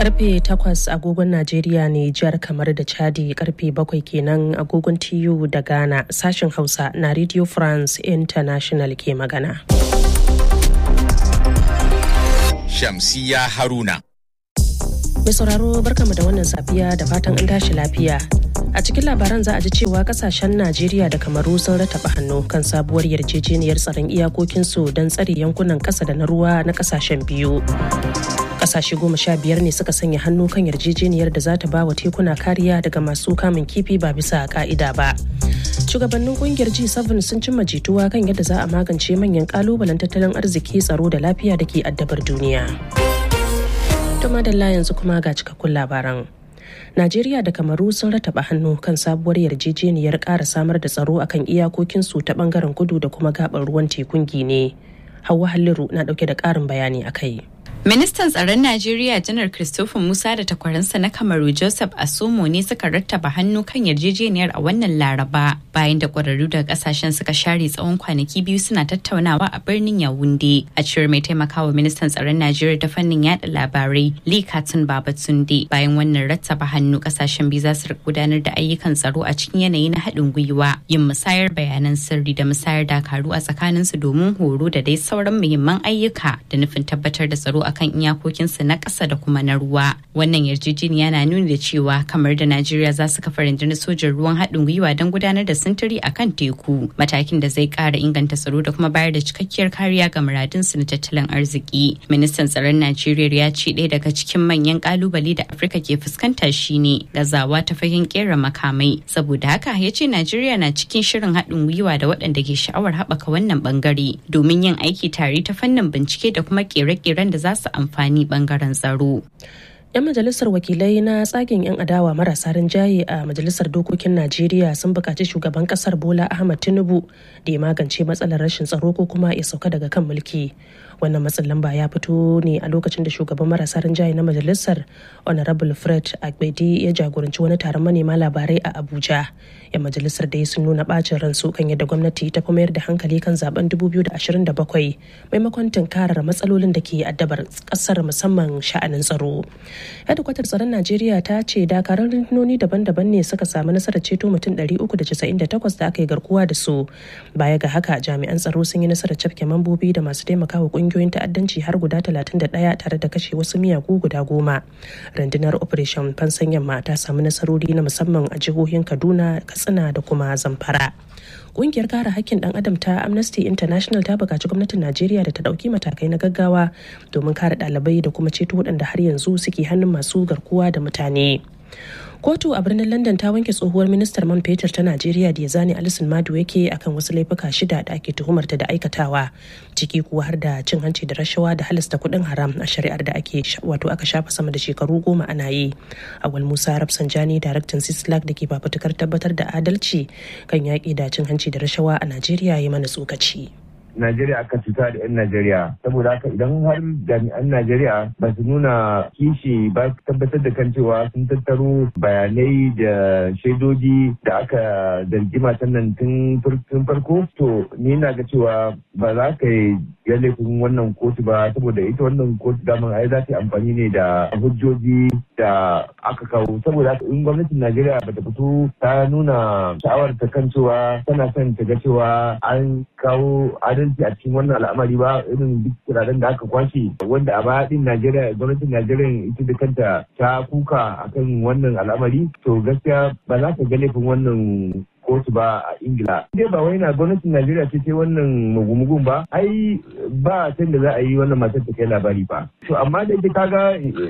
karfe 8 agogon Najeriya ne jihar kamar da Chadi karfe 7 kenan agogon TU da Ghana sashen Hausa na Radio France International ke magana. Shamsiya Haruna. Mai sauraro barkamu da wannan safiya da fatan an tashi lafiya. A cikin labaran za a ji cewa kasashen Najeriya da Kamaru sun rataba hannu kan sabuwar yarjejeniyar tsaron iyakokinsu don tsare yankunan ƙasa da na ruwa na kasashen biyu. Kasashe goma sha biyar ne suka sanya hannu kan yarjejeniyar da za ta ba wa tekuna kariya daga masu kamun kifi ba bisa ka'ida ba. Shugabannin kungiyar G7 sun cimma jituwa kan yadda za a magance manyan kalubalen tattalin arziki tsaro da lafiya da ke addabar duniya. Tuma da yanzu kuma ga cikakkun labaran. Najeriya da Kamaru sun rataba hannu kan sabuwar yarjejeniyar ƙara samar da tsaro akan iyakokinsu ta bangaren kudu da kuma gabar ruwan tekun Gine. Hauwa Halliru na ɗauke da ƙarin bayani a kai. Ministan tsaron Najeriya Janar Christopher Musa da takwaransa na Kamaru Joseph Asomo ne suka rattaba hannu kan yarjejeniyar a wannan Laraba bayan da ƙwararru daga ƙasashen suka share tsawon kwanaki biyu suna tattaunawa a birnin Yawunde. A cewar mai taimakawa ministan tsaron Najeriya ta fannin yada labarai Lee Katun Babatunde bayan wannan rattaba hannu ƙasashen biyu za su gudanar da ayyukan tsaro a cikin yanayi na haɗin gwiwa yin musayar bayanan sirri da musayar dakaru a tsakaninsu domin horo da dai sauran muhimman ayyuka da nufin tabbatar da tsaro a kan iyakokinsu na ƙasa da kuma na ruwa. Wannan yarjejeniya na nuni da cewa kamar da Najeriya za su kafa rundunar sojin ruwan haɗin gwiwa don gudanar da sintiri a kan teku, matakin da zai ƙara inganta tsaro da kuma bayar da cikakkiyar kariya ga muradunsu na tattalin arziki. Ministan tsaron Najeriya ya ce ɗaya daga cikin manyan ƙalubale da Afirka ke fuskanta shine gazawa ta fagen ƙera makamai. Saboda haka ya ce Najeriya na cikin shirin haɗin gwiwa da waɗanda ke sha'awar haɓaka wannan ɓangare domin yin aiki tare ta fannin bincike da kuma ƙere-ƙeren da za su amfani bangaren tsaro. 'yan majalisar wakilai na tsagen 'yan adawa marasa rinjaye a majalisar dokokin najeriya sun buƙaci shugaban ƙasar bola ahmad tinubu da ya magance matsalar rashin tsaro ko kuma ya sauka daga kan mulki wannan matsin lamba ya fito ne a lokacin da shugaban marasa rinjaye na majalisar honorable fred agbedi ya jagoranci wani taron manema labarai a abuja yan majalisar da sun nuna bacin ransu kan yadda gwamnati ta fi mayar da hankali kan zaben 2027 maimakon tunkarar matsalolin da ke addabar kasar musamman sha'anin tsaro hedikwatar tsaron najeriya ta ce dakarun rundunoni daban-daban ne suka samu nasarar ceto mutum 398 da aka yi garkuwa da su baya ga haka jami'an tsaro sun yi nasarar cafke mambobi da masu taimakawa kungiyoyin ta'addanci har guda 31 tare da kashe wasu miyagu guda goma rundunar operation fansan yamma ta samu nasarori na musamman a jihohin kaduna katsina da kuma zamfara kungiyar kare hakkin dan adam ta amnesty international ta bukaci gwamnatin najeriya da ta dauki matakai na gaggawa domin kare dalibai da kuma ceto waɗanda har yanzu suke hannun masu garkuwa da mutane kotu a birnin london ta wanke tsohuwar ministar man fetur ta najeriya da ya zane alisun madu yake akan wasu laifuka shida da ake tuhumarta da aikatawa ciki kuwa har da cin hanci da rashawa da halasta kuɗin haram a shari'ar da ake wato aka shafa sama da shekaru goma ana yi awal musa rafsanjani daraktan sislak da ke fafutukar tabbatar da adalci kan yaƙi da cin hanci da rashawa a najeriya ya mana tsokaci. Najeriya aka cuta da 'yan Najeriya saboda haka idan har jami'an Najeriya ba su nuna kishi ba su tabbatar da kan cewa sun tattaro bayanai da shaidoji da aka zargi matan nan tun farko to ni na ga cewa ba za ka yi ya laifin wannan kotu ba saboda ita wannan kotu daman ai za ta yi amfani ne da hujjoji da aka kawo saboda haka in gwamnatin Najeriya ba ta fito ta nuna sha'awar ta kan cewa tana son ta ga cewa an kawo adalci adalci a cikin wannan al'amari ba irin duk kudaden da aka kwashe wanda a baya din Najeriya gwamnatin Najeriya ita da kanta ta kuka akan wannan al'amari to gaskiya ba za ka ga laifin wannan kotu ba a ingila dai ba wai na gwamnatin najeriya ce ce wannan mugumugun ba ai ba san da za a yi wannan matar ta kai labari ba to amma da ita kaga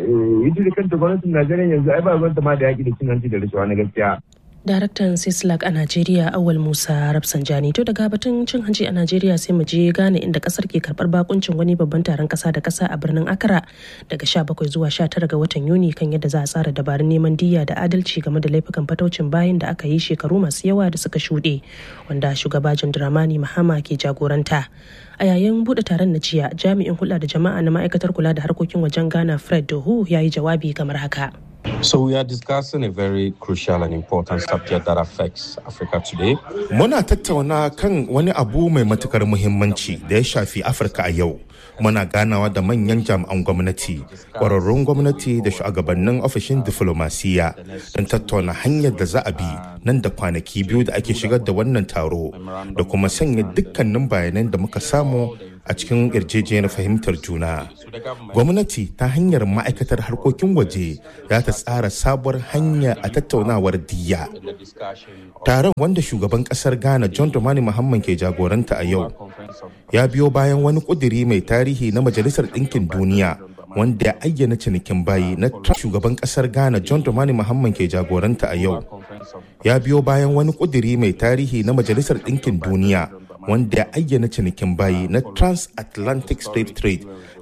ita da kanta gwamnatin najeriya yanzu ai ba gwamnati ma da yaki da cin hanci da rashawa na gaskiya daraktan sislak a najeriya awal musa rafsanjani to daga batun cin hanci a najeriya sai mu je gane inda kasar ke karbar bakuncin wani babban taron kasa da kasa a birnin accra daga 17 zuwa 19 ga watan yuni kan yadda za a tsara dabarun neman diya da adalci game da laifukan fataucin bayan da aka yi shekaru masu yawa da suka shuɗe wanda shugaba dramani mahama ke jagoranta a yayin buɗe taron na jiya jami'in hulɗa da jama'a na ma'aikatar kula da harkokin wajen ghana fred dohu ya yi jawabi kamar haka So we are discussing a very crucial and important subject that affects Africa today. Muna tattauna kan wani abu mai matukar muhimmanci da ya shafi Afirka a yau. Muna ganawa da manyan jami'an gwamnati, ƙwararrun gwamnati da shugabannin ofishin diflomasiya don tattauna hanyar da za a bi nan da kwanaki biyu da ake shigar da wannan taro da kuma sanya dukkanin bayanan da muka samu a cikin yarjejeniyar fahimtar juna. Gwamnati ta hanyar ma'aikatar harkokin waje za ta tsara sabuwar hanya a tattaunawar diya. Taron wanda shugaban kasar Ghana John Dramani Muhammad ke jagoranta a yau ya biyo bayan wani kuduri mai tarihi na Majalisar Ɗinkin Duniya wanda ya ayyana cinikin bayi na shugaban kasar Ghana John Dramani Muhammad ke jagoranta a yau. Ya biyo bayan wani kuduri mai tarihi na Majalisar Ɗinkin Duniya wanda ya ayyana cinikin bayi na transatlantic slave trade